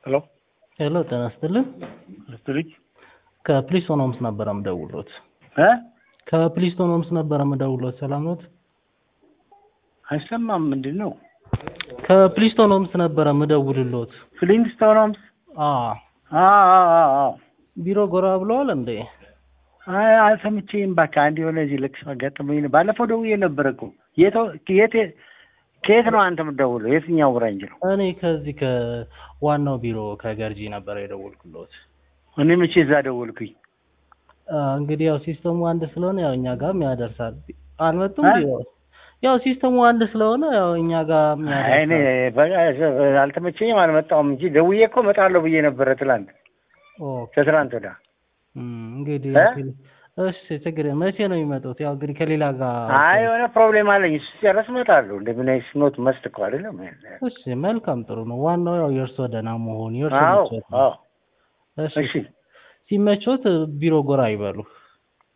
ሄሎ ሄሎ ጤና ይስጥልን። ስትልኝ ከፕሊስቶን ሆምስ ነበረ የምደውልዎት። እ ከፕሊስቶን ሆምስ ነበረ የምደውልዎት። ሰላም ኖት? አይሰማም። ምንድን ነው? ከፕሊስቶን ሆምስ ነበረ የምደውልልዎት። ፍሊንግስቶን ሆምስ? አ አ አ አ አ ቢሮ ጎራ ብለዋል እንዴ? አይ አልሰምቼም። እባክህ አንድ የሆነ እዚህ ልቅሶ አጋጥሞኝ ነው። ባለፈው ደውዬ ነበረ እኮ። የት የት ከየት ነው አንተ የምትደውለው? የትኛው ብራንች ነው? እኔ ከዚህ ከዋናው ቢሮ ከገርጂ ነበረ የደወልኩልዎት። እኔ መቼ እዛ ደወልኩኝ? አ፣ እንግዲህ ያው ሲስተሙ አንድ ስለሆነ ያው እኛ ጋርም ያደርሳል። አልመጡም እ? ቢሮ ያው ሲስተሙ አንድ ስለሆነ ያው እኛ ጋር አይ እኔ ያደርሳል። በ- አልተመቸኝም አልመጣሁም እንጂ ደውዬ እኮ እመጣለሁ ብዬ ነበረ ትላንት ኦኬ። ከትላንት ወዲያ። እም፣ እንግዲህ እ? እሺ ችግር የለም። መቼ ነው የሚመጡት? ያው እንግዲህ ከሌላ ጋር አይ የሆነ ፕሮብሌም አለኝ። እሱ ሲጨርስ እመጣለሁ። እንደምን ኖት መስት እኮ አይደለም። እሺ መልካም ጥሩ ነው። ዋናው ያው የእርሶ ደህና መሆን የእርሶ አዎ ምቾት ነው። አዎ። እሺ እሺ ሲመቾት ቢሮ ጎራ ይበሉ።